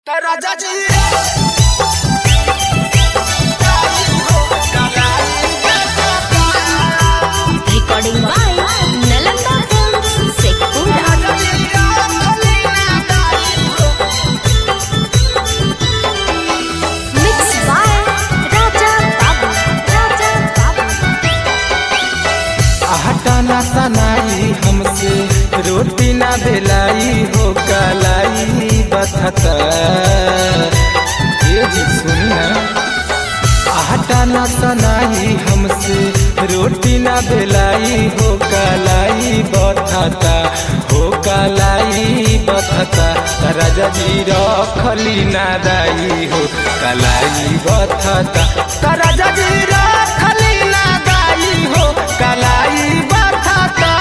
राजा जी Recording by Nalanda Films, Sekura. Mixed by Raja Babu. Raja Babu. आटा ना सनाई हमसे रोटी ना बेलाई हो कलाई बथता ये जी सुनी ना आटा ना सनाई हमसे रोटी ना बेलाई हो कलाई बथता हो कलाई बथता राजा जी रखली ना दाई हो कलाई बथता राजा जी रखली ना दाई हो कलाई बथता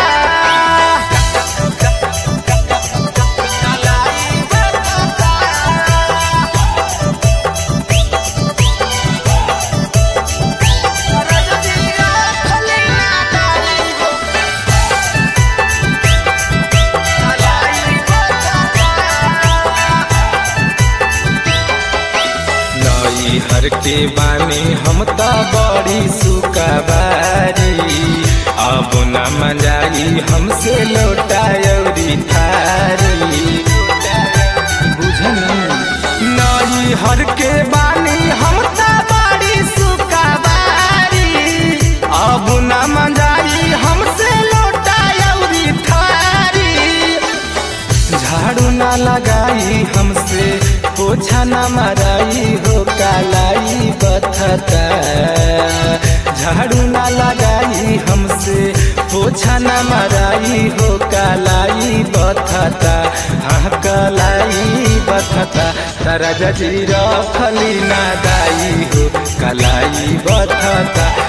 नई हर के बानी हम त बड़ी सुकबारी अब न मजाई हमसे लौटायरी थारी बुझनी नई हर के बानी हम त बड़ी सुकबारी अब न मजाई हमसे लौटायरी थारी झाड़ू ना लगाई हमसे पोछा ना मराई हो कालाई बथता झाड़ू ना लगाई हमसे पोछा ना मराई हो कालाई बथता हाँ कलाई बथता तारा जजी रखली ना दाई हो कलाई बथता